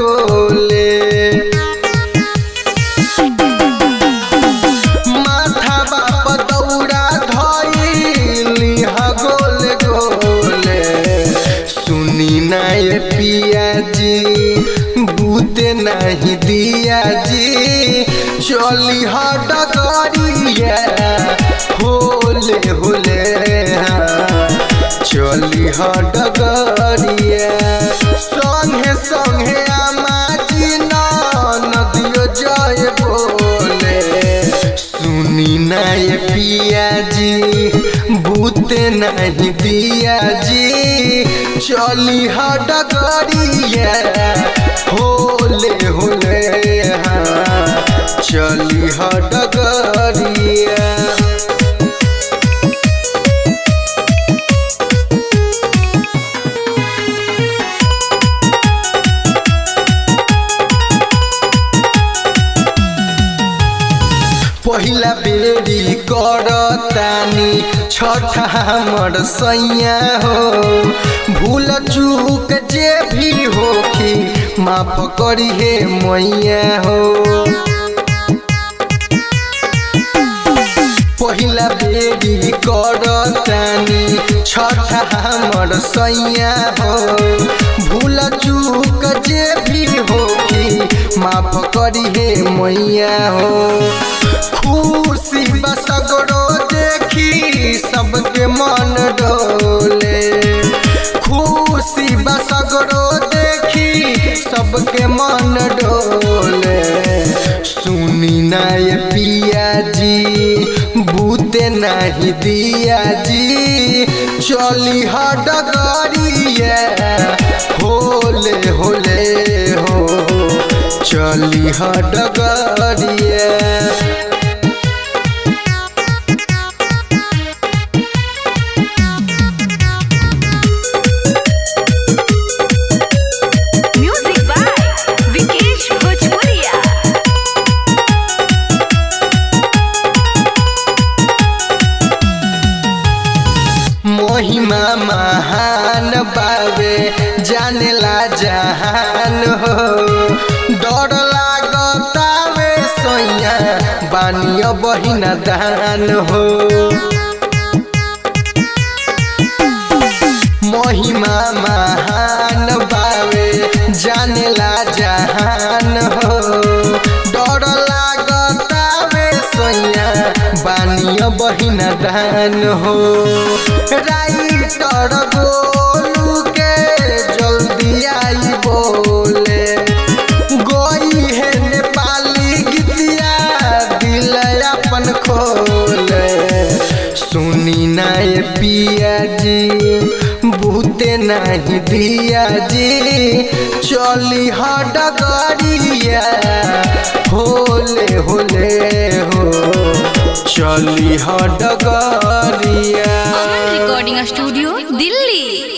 गोले माथा बाप दौड़ा धइली ह गोले गोले सुनी ना ये पिया जी बूते नहीं दिया जी चली ह डगरिया होले होले हाँ। चली ह डगरिया संगे संगे आमाजी नदियो जय बोले सुनी ना ये पिया जी बूते नहीं दिया जी चली ह डगरिया होले होले हाँ चली ह डगरिया पहिला बेरी करतानी छठा हमर सैया हो भूल चूक जे भी होखी माफ करी हे मैया हो पहिला बेरी करतानी छठा हमर सैया हो भूल चूक जे भी होखी माफ करी हे मैया हो खुशी बसगरो देखी सबके मन डोले खुशी बसगरो देखी सबके मन डोले सुनी ना ये पिया जी बूते नहीं दिया जी चली ह डगरिया होले होले हो चली ह डगरिया Music by Vikesh Bhojpuria. महिमा महान बावे जानेला जहान हो डर लागतावे सैया बानिया बहिना दान हो महिमा महान बावे जानेला जहान हो डर लागतावे सैया बानिया बहिना दान हो राइटर गोलू के जल्दी आई बोले गोई है नेपाली गीतिया दिल अपन खोले सुनी ना ये पिया जी बूते नहीं दिया जी चली ह डगरिया होले होले हो चली ह डगरिया Aman Recording Studio, Delhi.